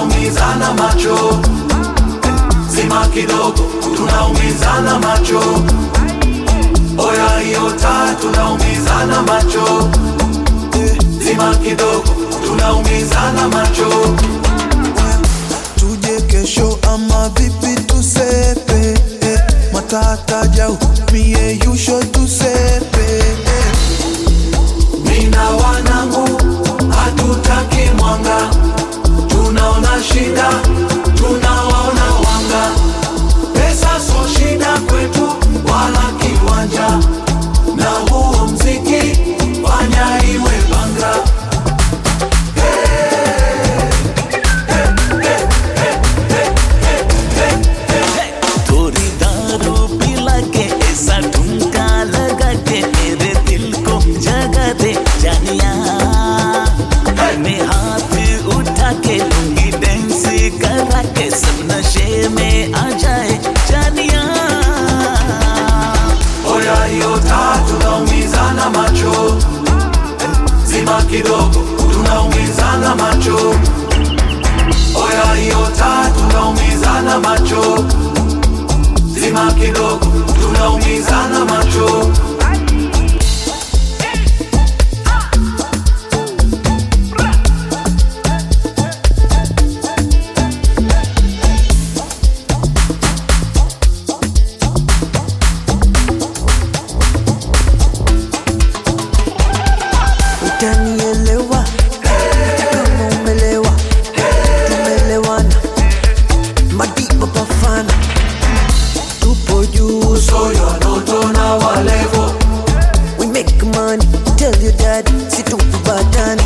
tunaumizana macho zima kidogo tunaumizana macho oya hiyo taa tunaumizana macho zima kidogo tunaumizana macho tuje kesho ama vipi tusepe eh, matata jau mie yusho tusepe eh. mina wanangu hatutaki mwanga tunaona shida tunawaona wanga pesa so shida kwetu wala kiwanja na huo mziki fanya iwe banga थोड़ी दारू पिला के ऐसा ठुमका लगा के मेरे दिल को जगा दे जानिया मैं हाथ उठा के लूंगी डांस करा के सब नशे में आ जाए जानिया oya hiyo taa tunaumizana macho zima kidogo tunaumizana macho oya hiyo taa tunaumizana macho zima kidogo tunaumizana macho utanielewa kama umelewa tumelewana madiba bafana tupo juu soyo anoto na walevo we make money tell your dad situkubatani